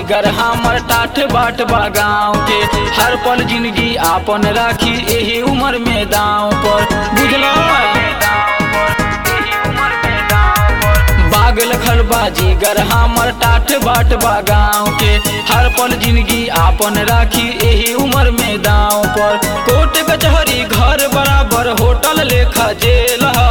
जिगर हमर टाठ बाट बा गाँव के हर पल जिंदगी आपन राखी एही उम्र में दाव पर बुझलो बागल खरबा जिगर हमर टाठ बाट बा गाँव के हर पल जिंदगी आपन राखी एही उम्र में दाव पर कोर्ट कचहरी घर बराबर होटल लेखा जेल ह।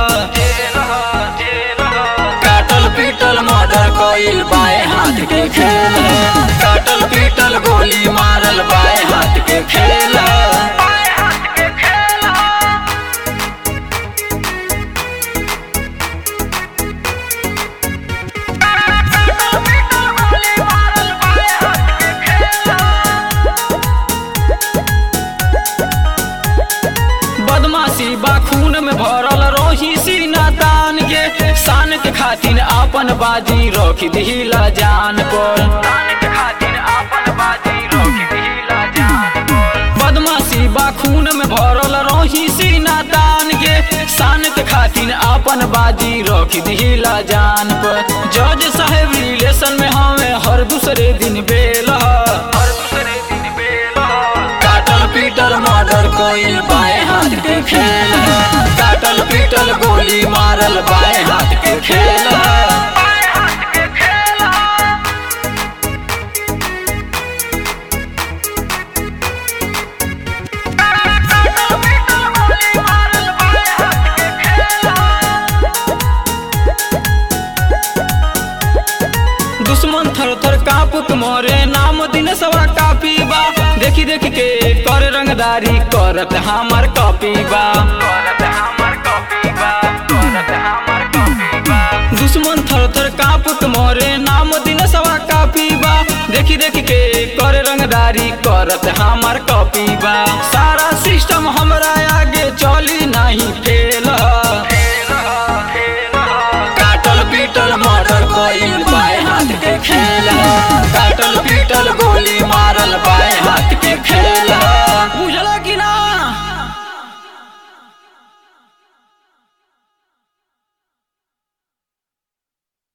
काटल पीटल मर्डर कइल बाएं हाथ के खेल है काटल पीटल गोली मारल बाएं हाथ के खेल है बदमाशी बा खून में भरल रोही सीना तान के शान के खातिर आपन बाजी रख दिला जान पर बदमाशी बा खून में भरल रोही सीना तान के शान के खातिर आपन बाजी रख दिला जान पर जज साहेब रिलेशन में हमें हर दूसरे दिन बेल ह। हर दूसरे दिन बेल ह। काटल पीटल मर्डर कोइल बाएं हाथ के खेल है काटल पीटल गोली मारल बाएं हाथ के खेल है दुश्मन थर थर कापुक मोरे नाम दिन सवा कापी बा देखी देखी के कर रंगदारी करत हमार कॉपी बा दुश्मन थर थर कापुक मोरे नाम दिन सवा कापी बा देखी देखी के कर रंगदारी करत हमार कॉपी बा सारा सिस्टम हमरा आगे चली नहीं फेल काटल पीटल मर्डर कइल बाएं हाथ के खेल है काटल पीटल गोली मारल बाएं हाथ के खेल है बुझल कि ना